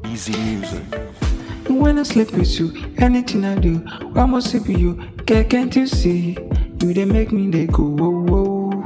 Easy music. When I sleep with you, anything I do, why must it be you? Girl, can't you see? You they make me they go whoa whoa.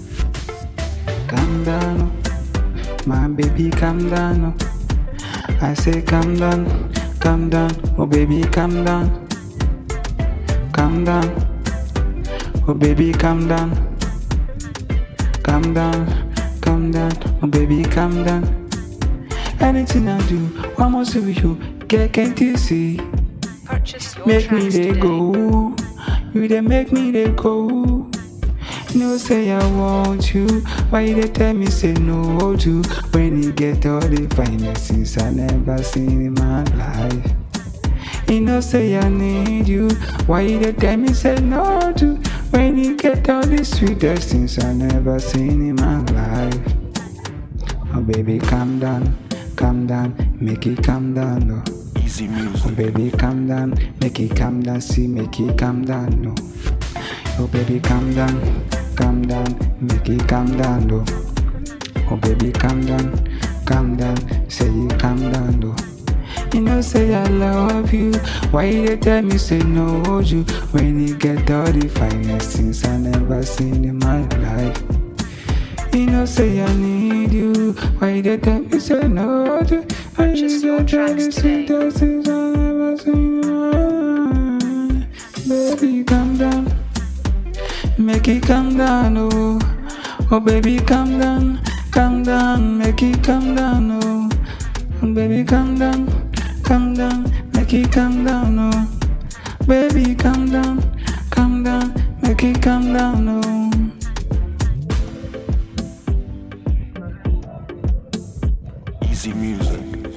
Calm down, oh. my baby, calm down. oh. I say calm down, calm down, oh baby, calm down, calm down, oh baby, calm down, calm down, calm down, oh baby, calm down. Anything I do, why must it be you? Girl, can't you see? Purchase your Make me tracks they today. go. You they make me they go. No say I want you. Why you they tell me say no to? When you get all the finest things I never seen in my life. You know say I need you. Why you they tell me say no to? When you get all the sweetest things I never seen in my life. Oh baby, calm down, calm down, make it calm down, no. Easy Oh music. baby, calm down, make it calm down, see, make it calm down, no. Oh baby, calm down, calm down, make it calm down, no. Oh baby, calm down, calm down, say you calm down, no. You know, say I love you. Why you dey tell me say no you when you get all the finest things I never seen in my life? You know, say I need you. Why you dey tell me say no to when Purchase you your get all the tracks today. sweetest things I never seen in my life? Baby, calm down. Make it calm down, oh. Oh, baby, calm down. Calm down, make it calm down, oh. Oh, baby, calm down. Calm down, make it calm down, oh. Baby, calm down. Calm down, make it calm down, oh. Easy music.